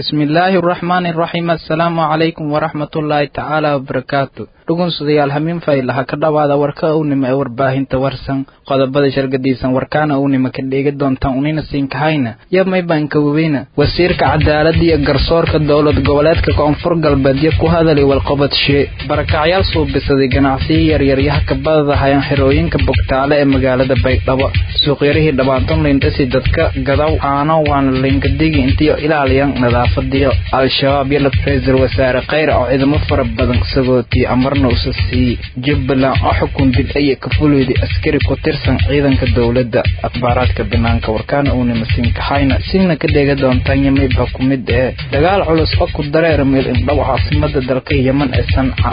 bismillaahi araxmaani araxiim assalaamu calaykum waraxmatullaahi tacaala wabarakaatu dhugunsudayaal hamiin faylaha ka dhowaada warka uwnima ee warbaahinta warsan qodobada shargadiisan warkaana uwnima ka dheegi doontaan unina siinkahayna yo maybanka waweyna wasiirka cadaalada iyo garsoorka dowlad goboleedka koonfur galbeedyo ku hadalay walqobadshe barakacyaal suubisaday ganacsiyo yaryaryaha kabadada hayaan xirooyinka bogtaale ee magaalada baydhabo suuqyarihii dhabaanton lindhasi dadka gadaw caano waana linkadigi intiyo ilaaliyan nadaafadiyo al-shabaab iyo ra-iisul wasaare kheyr oo ciidamo fara badan sagootiye amarna usa siiyey jubbaland oo xukun dil aya ka fuleeday askari ku tirsan ciidanka dowladda akhbaaraadka banaanka warkaana uunima siinkahayna sina ka dheega doontaan yamaybha ku mid ee dagaal culus oo ku dareera meel indhow caasimada dalka yeman ee sanca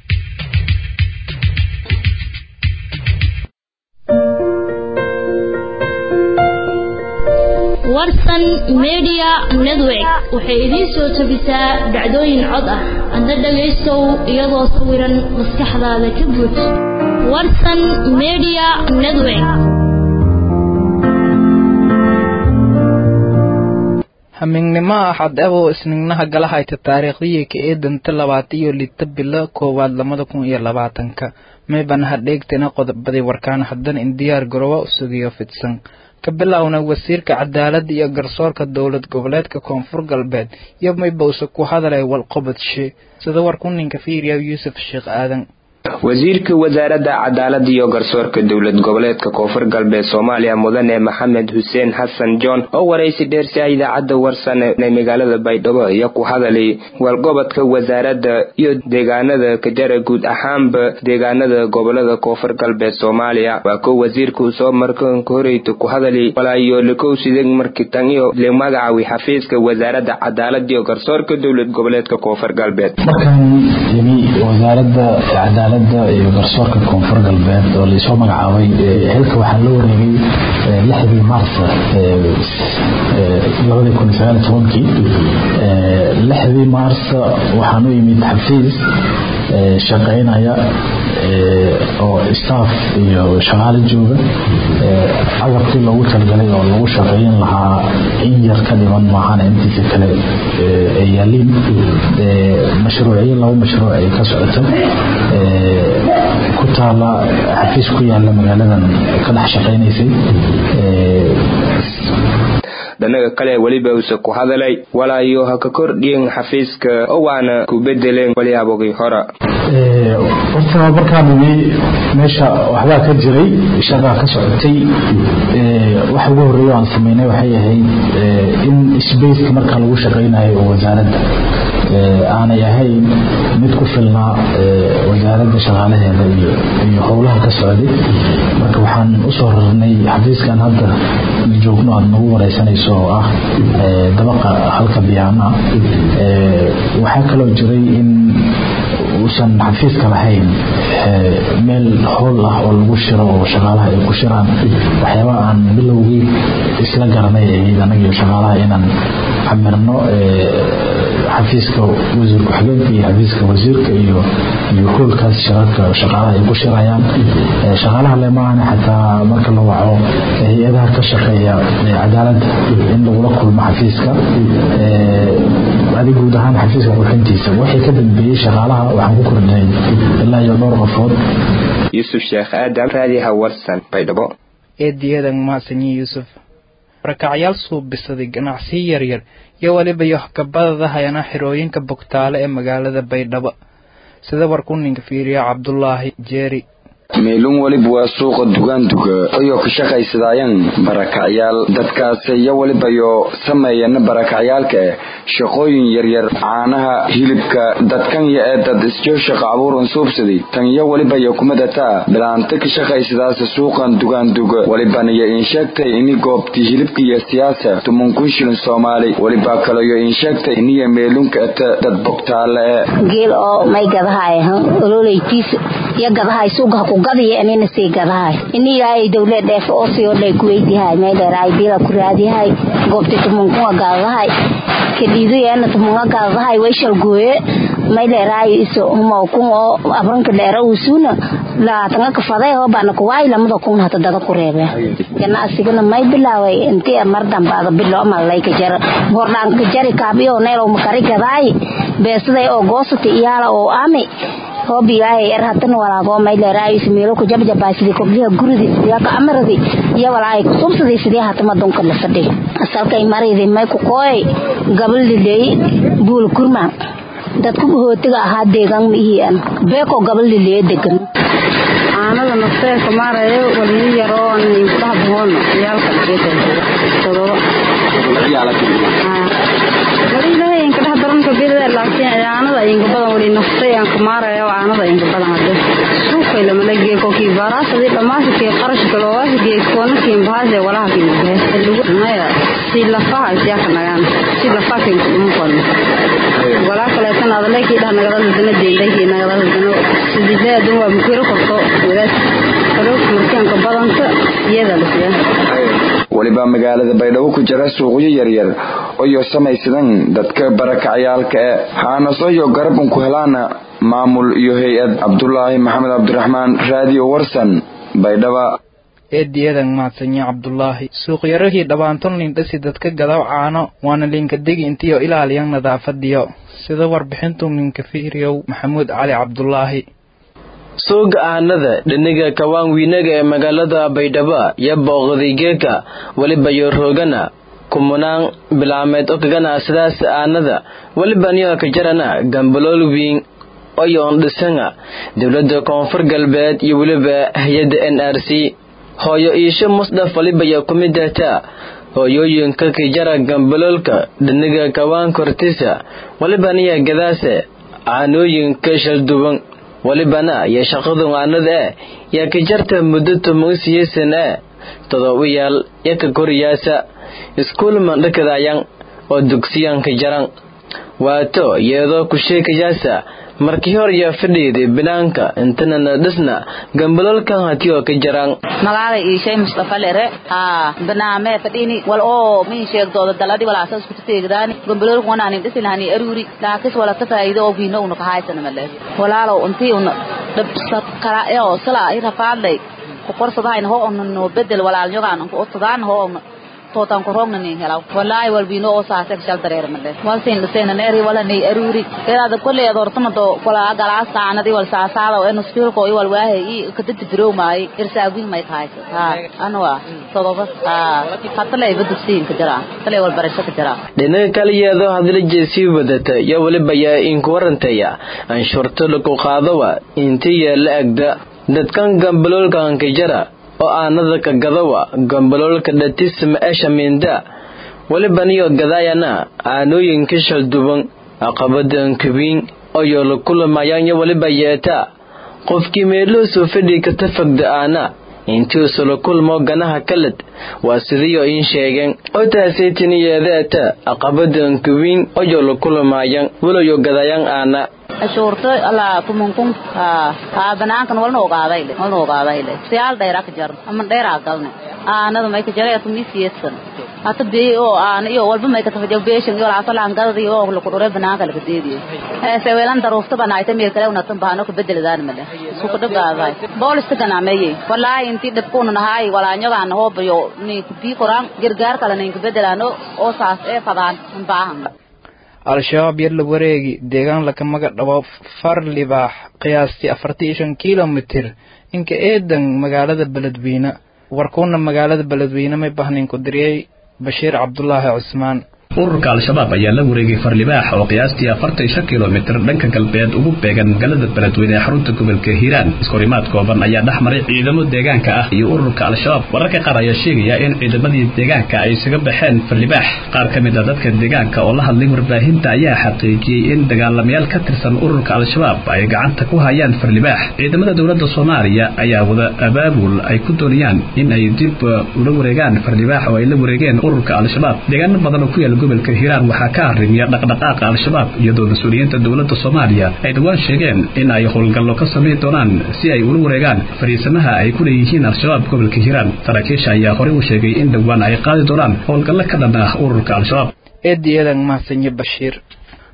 warsan media network waxay idiin soo tabisaa dhacdooyin cod ah adna dhagaystow iyadoo sawiran maskaxdaada ka buuj warsan media network hamiignimo axad ebow isnignaha galahayta taariikhdii ka eedanta labaatan iyo lita bilo koowaad labada kun iyo labaatanka meybana hadheegtana qodobadii warkaan haddana in diyaar garoowa u sugiyo fidsan ka bilowna wasiirka cadaaladda iyo garsoorka dowlad goboleedka koonfur galbeed iyo maybowse ku hadalay walqobadshe sida warku ninka fiiriya yuusuf sheekh aadan wasiirka wasaaradda cadaaladda iyo garsoorka dowlad goboleedka koonfur galbeed soomaaliya mudane maxamed xuseen xasan john oo waraysi dheersiha idaacadda warsan ee magaalada baydhabo iyo ku hadalay walgobodka wasaaradda iyo deegaanada kajara guud ahaanba deegaanada gobolada koonfur galbeed soomaaliya waa ko wasiirka uu soo markanka horeyta ku hadalay walaayo likowsideg markitan iyo limagacawi xafiiska wasaaradda cadaaladda iyo garsoorka dowlad goboleedka koonfur galbeed iyo garsoorka koonfur galbeed oo laisoo magacaabay xilka waxaa la wareegay lixdii maarsa kii lixdii maarsa waxaan u imid xafiis shaqaynaya oo staff iyo shaqaale jooga agabkii loogu talgalay oo lagu shaqeyn lahaa in yar ka dhiman maahana intiisa kale ay yaaliin mashruucyo laba mashruuc ay ka socota ku taala xafiis ku yaala magaaladan ka dhex shaqaynaysay dhanaga kale weliba use ku hadalay walaayo ha ka kordhiyen xafiiska oo waana ku bedeleen walyaabogii hora horta markaan imi meesha waxbaa ka jiray shaqaa ka socotay waxa ugu horeeya aan sameynay waxay ahayd in sbaceka marka lagu shaqaynayo oo wasaaradda aanay ahayn mid ku filnaa wasaaradda shaqaalaheeda iyo howlaha ka socday marka waxaan usoo rarnay xafiiskan hadda joogno aad nagu wareysanayso oo ah dabaqa halka biyaana waxaa kaloo jiray in uusan xafiiska lahayn meel howl ah oo lagu shiro oo shaqaalaha ay ku shiraan waxyaaba aan bilowgii isla garanay ahayd anagiyo shaqaalaha inaan camirno xafiiska wasiir ku-xigeenka iyo xafiiska wasiirka iyo iyo hoolkaas shirarka shaqaalaha ay ku shirayaan shaqaalaha le maahane xataa marka la waco hay-adaha ka shaqeeya cadaaladda in lagula kulmo xafiiska adi guud ahaan xafiiska qurxintiisa waxay ka dambeeyey shaqaalaha waxaan ku kordhinay ilaa iyo dhowr qofood yuusuf sheekh aadam raadiha warsan baydhabo eediyadan mahadsanyi yuusuf barakacyaal suubisaday ganacsiyo yaryar iyo weliba iyo kabadada hayana xirooyinka bogtaale ee magaalada baydhabo sida warku ninka fiiriya cabdulaahi jeeri meelun weliba waa suuqa dugaanduga ayoo ka shaqaysadaayeen barakacyaal dadkaas iyo welibayo sameeyana barakacyaalka eh shaqooyin yaryar caanaha hilibka dadkanya ee dad isjoo shaqa abuuran suubsaday tan iyo welibayo kumadataa bilaanta ka shaqaysadaasa suuqan dugaanduga welibaniyo insheegtay ini goobtii hilibka iyo siyaasa tuman kun shilin soomaali weliba kaleyo insheegtay iniyo meelunka ata dad bogtaale e geel oo may gadahay ololeytiis iyo gadahay suugaha ku gadiya inina sii gadahay iniyaay dowlad dheef oo sii odhay kuweydihay meydheeraay bila ku raadiyahay goobti tumunkunga gaadahay kadhiidayaana tumunga gaadahay wayshal gooye may leeraayo iso humo kun oo abranka dheera usuuna laatanga kafaday oo bana kuwaay lamada kun hata dada ku reebe ganacsigana may bilaaway intii mar dambe ada bilo malay ka jar hordaan ka jari kaabiyo neelo makari gadaay beesaday oo goosata iyaala oo ami hoobiyahay er hatan walaago may leeraayo ismeelo ku jabjabaa sidii kobliha guridi sidii ka amaradi iyo walaay kusubsadii sidii hatama dunka la fadhi asalkay maridi may ku kooy gabal liley buul kurma dadku hootiga ahaa deegaan mihian beeko gabal liley degan aanada nafteeka maarayo waliyo yaroo ninkudaha bohoon ciyaalka todoba wali ilaahay inka dhex daranka bidada laakiin aanada inka badan wali naftay aan ka maarayo aanada inka badan hade suuqay lama lagee kokii baaraasadi dhamaasikee qarashka loogasigee koonakii bahaase walaha kiibahe maya si lafaha siyaaka nagaan si lafaha kiin kudhuma koona walaa kaleetan adaleekii dhah nagadada dana deendayki nagadada dana sidile adun waa mukiro korto wadaas kaloo markianka badanta iyada lasiya weliba magaalada baydhabo ku jira suuqyo yaryar oyo samaysadan dadka barakacyaalka e haanasoyo garabun ku helaana maamul iyo hay-ad cabdulaahi maxamed cabdiraxmaan raadiyo warsan baydhaba eediyadan mahadsanyo cabdulaahi suuqyarahii dhabaanton lindhasi dadka gadaw caano waana liinkadegi intiyo ilaaliyan nadaafadiyo sida warbixintu ninka fiiriyow maxamuud cali cabdulaahi suuga aanada dhiniga kawaan wiinaga ee magaalada baydhabo iyo booqdaygeeka weliba yoroogana kumunaan bilaameed oo kagana sidaas aanada weliba niyo ka jarana gambalool wiin oyoon dhisanga dowladda koonfur galbeed iyo weliba hay-adda n r c hooyo iisho musdaf walibaya ku mid ahtaa hooyooyinka kijara gambaloolka dhiniga kawaan kortisa weliba niya gadaase caanooyinka shalduwan welibana iyo shaqadu aanada eh yaa ka jarta muddo tomogsiyeysan eh todobayaal iyo ka koriyaasa iskuul mandhakadayan oo dugsiyanka jaran waato iyadoo ku sheekayaasa markii hor yaa fadhiiday binaanka intanana dhisna gambaloolkan hati oo ka jaraan magaalay iishay mustafa lere haa banaame fadhiini wal oo min sheegdooda daladi walaasa isku teegdaani gambaloolka wanaanin dhisi lahani aruuri laakis wala ka faa'iido oo biino una kahaysana male walaalow intii una dhabsad kala oo sala ay rafaadlay ku qorsadahayn ho ona no bedel walaal nyogaan ku otadaan ho ona tootan ko rogna ni helaw wallahi wal bino oo saase shal dareer male wal sin lisena neeri wala ni aruri iraada kulli adortama do wala galaas taanadi wal saasaada oo enu spiil ko wal waahe i kadid biro maay irsaagin may tahay ha anwa todoba ha hatta lay badugsiin ka jira tale wal barasho ka jira dhinaca kale iyadoo hadla jeesii wadata iyo weliba yaa inku warantaya anshurto lagu qaadawa intii yaa la agda dadkan gambaloolkan ka jara oo aanada ka gadawa gambaloolka dhatisma esha minda weliba niyo gadaayana aanooyinka shalduban aqabadan kubiin oyoo la kulamayaan iyo weliba yeeta qofkii meeloosoo fadhi ka tafagda aana intiisu la kulmo ganaha kaled waa sidiioo iin sheegeen oo taasaytiniyeedeeta aqabadan kubiin oyoo la kulamayan waloyo gadayaan aana ashuurto alla kumunkun ha banaankan walna ogaaday le walna ogaaday le siyaal dheeraa ka jar ama dheeraa galne aanada may ka jaray atumi siyeedsan hata bey oo aan iyo walba may ka tafajo beeshan iyo laasa laan gadadi oo la ku dhore banaanka la ka deediyo ee se weelan daruufta banaayta meel kale una tan baano ka bedeladaan male isku ka dhagaaday boolista ganaameeyay wallahi intii dhabkuuna nahay walaanyogaan hoobayo ni ku bii koraan gargaar kale nin ka bedelaano oo saas ee fadaan baahan al-shabaab yar la wareegi deegaan laka maga dhabo far libaax qiyaastii afartan iyo shan kilomitir inka eedan magaalada beledweyne warkuuna magaalada beledweyne may bahnin ku diriyey bashiir cabdulaahi cusmaan ururka al-shabaab ayaa la wareegay farlibaax oo qiyaastii afartan iyo shan kilomitir dhanka galbeed ugu beegan magaalada beledweyne ee xarunta gobolka hiiraan iskorimaad kooban ayaa dhex maray ciidamo deegaanka ah iyo ururka al-shabaab wararka qaar ayaa sheegaya in ciidamadii deegaanka ay isaga baxeen farlibaax qaar ka mid a dadka deegaanka oo la hadlay warbaahinta ayaa xaqiijiyey in dagaalamayaal ka tirsan ururka al-shabaab ay gacanta ku hayaan farlibaax ciidamada dowladda soomaaliya ayaa wada abaabul ay ku doonayaan in ay dib ula wareegaan farlibaax oo ay la wareegeen ururka al-shabaab deegaano badan oo ku yaala gobolka hiiraan waxaa ka arrimiya dhaqdhaqaaqa al-shabaab iyadoo mas-uuliyiinta dowladda soomaaliya ay dhowaan sheegeen in ay howlgallo ka samayn doonaan si ay ula wareegaan fariisamaha ay ku leeyihiin al-shabaab gobolka hiiraan saraakiisha ayaa horey u sheegay in dhowaan ay qaadi doonaan howlgallo ka dhan ah ururka al-shabaab eediyadan mahadsanyo bashiir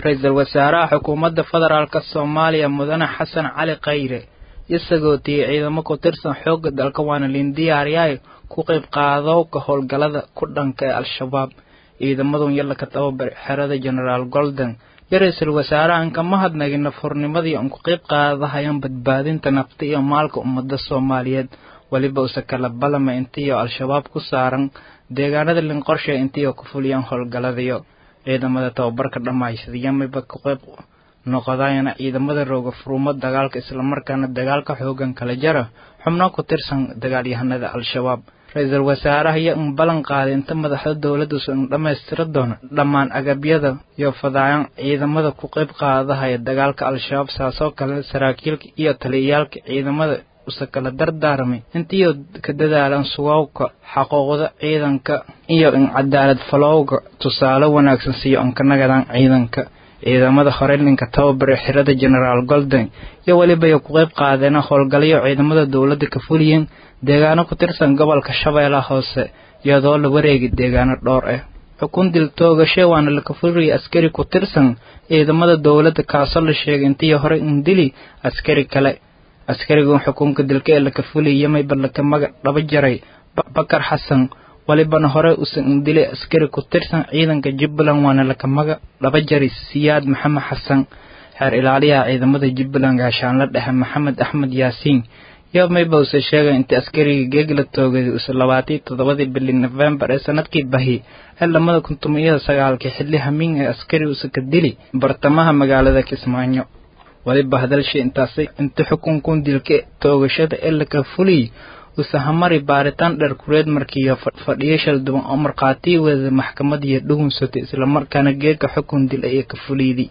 ra-iisul wasaaraha xukuumadda federaalk soomaaliya mudane xasan cali khayre isagoo tiyey ciidamo ku tirsan xoogga dalka waana lindiyaaryaay ku qayb qaadowka howlgallada ku dhanka ee al-shabaab ciidamadun yalla ka tababar xerada genaraal golden iyo ra-iisul wasaarahan kama hadnagin nafhurnimadii aan ku qayb qaadahayaan badbaadinta nafta iyo maalka ummadda soomaaliyeed weliba use kala balama intiiyo al-shabaab ku saaran deegaanada linqorshe intiiyo ku fuliyaan howlgalladiyo ciidamada tababarka dhammaystiyamayba ku qayb noqodayana ciidamada rooga furumo dagaalka islamarkaana dagaalka xoogan kala jara xubno ku tirsan dagaalyahanada al-shabaab ra-iisul wasaaraha iyo un ballan qaaday inta madaxda dowladduusa un dhammaystira doono dhammaan agabyada iyo fadaayan ciidamada ku qayb qaadahaya dagaalka al-shabaab saasoo kale saraakiilka iyo taliyayaalka ciidamada use kala dardaarmay intiiyo ka dadaalan sugowka xaquuqda ciidanka iyo in cadaalad falowga tusaale wanaagsan siiyo ankanagadan ciidanka ciidamada hore ninka tababare xirada genaraal golden iyo weliba ay ku qayb qaadeen howlgalyo ciidamada dowladda ka fuliyeen deegaano ku tirsan gobolka shabeellaha hoose iyadoo la wareegi deegaano dhowr ah xukun dil toogashe waana laka fuliyay askari ku tirsan ciidamada dowladda kaasoo la sheegay intii hore in dili askari kale askarigan xukunka dilka ee laka fuliyay mayba laka magac dhaba jaray bakar xasan walibana hore usan indilay askari ku tirsan ciidanka jubbaland waana laka maga dhaba jari siyaad maxamed xasan xeer ilaaliyaha ciidamada jubbaland gaashaanla dhexe maxamed axmed yaasiin iyo mayba use sheegay intii askarigii geegla toogaday use labaatii toddobadii bili nofembar ee sanadkii bahi ee lamada kuntumiyada sagaalkii xilli hamiin ee askari use ka dili bartamaha magaalada kismaayo waliba hadalshi intaasay inta xukunkun dilka toogashada ee laka fuliyey usahamari baaritaan dheer kureed markiiyo fadhiyo shalduban oo markhaatii wada maxkamadiyo dhugunsatay islamarkaana geedka xukun dil ayay ka fuliydi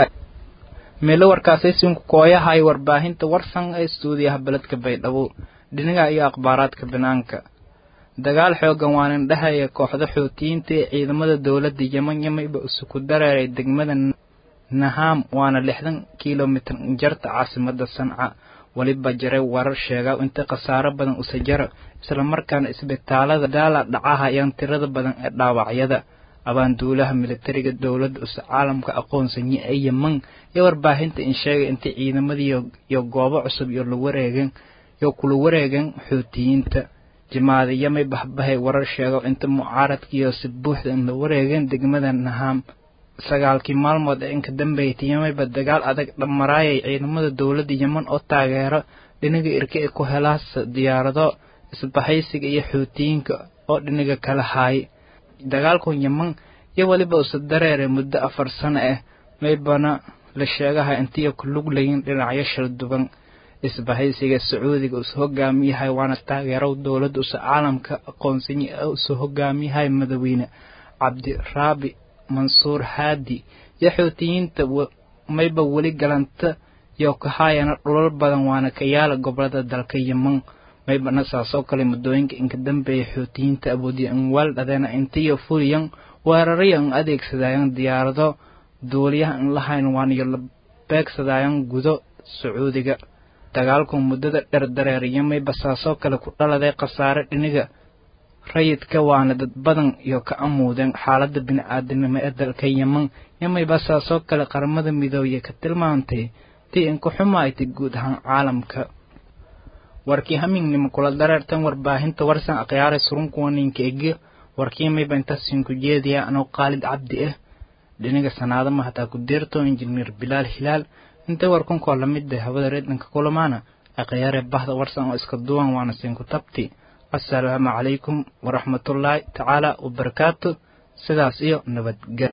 meelo warkaasay sinku kooyahay warbaahinta warsan ee stuudiyaha beledka baydhabo dhinaga iyo akhbaaraadka banaanka dagaal xoogan waanan dhahaya kooxda xootiyiinta ee ciidamada dowladda yeman yamayba isuku dareeray degmada naham waana lixdan kilomitir jarta caasimada sanca weliba jaray warar sheega inta khasaaro badan use jara islamarkaana isbitaalada daala dhacaha ayaan tirada badan ee dhaawacyada abaanduulaha militariga dowladda use caalamka aqoonsanye ee yeman iyo warbaahinta in sheegay inta ciidamadii iyo goobo cusub iyo la wareegeen iyo kula wareegeen xootiyiinta jimaadiyamay bahbahay warar sheego inta mucaaradkiiyo si buuxda in la wareegeen degmada naham sagaalkii maalmood ee inka dambeeytay yemayba dagaal adag dhamaraayay ciidamada dowladda yeman oo taageero dhinaga irka ee ku helaas diyaarado isbahaysiga iyo xootiyiinka oo dhinaga kala haayay dagaalkan yeman iyo weliba use dareeray muddo afar sano ah maybana la sheegaha intiiyo ku lug layin dhinacyo shal duban isbahaysiga sacuudiga use hogaamiyahay waana taageerow dowladda use caalamka aqoonsanye ee use hogaamiyahay madaweyne cabdiraabi mansuur haadi iyo xootiyiinta mayba weli galanta iyo kahaayana dhulal badan waana ka yaala gobolada dalka yeman maybana saasoo kale muddooyinka inka dambeeya xootiyiinta awoodiya in waal dhadeena intiyo fuliyan weeraraya in adeegsadayan diyaarado duuliyaha in lahayn waaniyo la beegsadayan gudo sacuudiga dagaalku muddada dher dareeriyo mayba saasoo kale ku dhaladay khasaare dhiniga rayidka waana dad badan iyo ka amuudeen xaaladda bini-aadanimo ee dalka yeman yamayba saasoo kale qaramada midooye ka tilmaantay tii inku xumaaytay guud ahaan caalamka warkii hamingnimo kula dareertan warbaahinta warsan akhyaare surunkuwaninka ege warkii mayba intaasinku jeediya anoo qaalid cabdi ah dhiniga sanaadama hataa ku deerto injineer bilaal hilaal intay warkunkoo lamid ah hawada reedhanka kulamaana akhyaare bahda warsan oo iska duwan waana sinku tabti assalaamu calaykum waraxmatullaahi tacaala wabarakaatu sidaas iyo nabadgel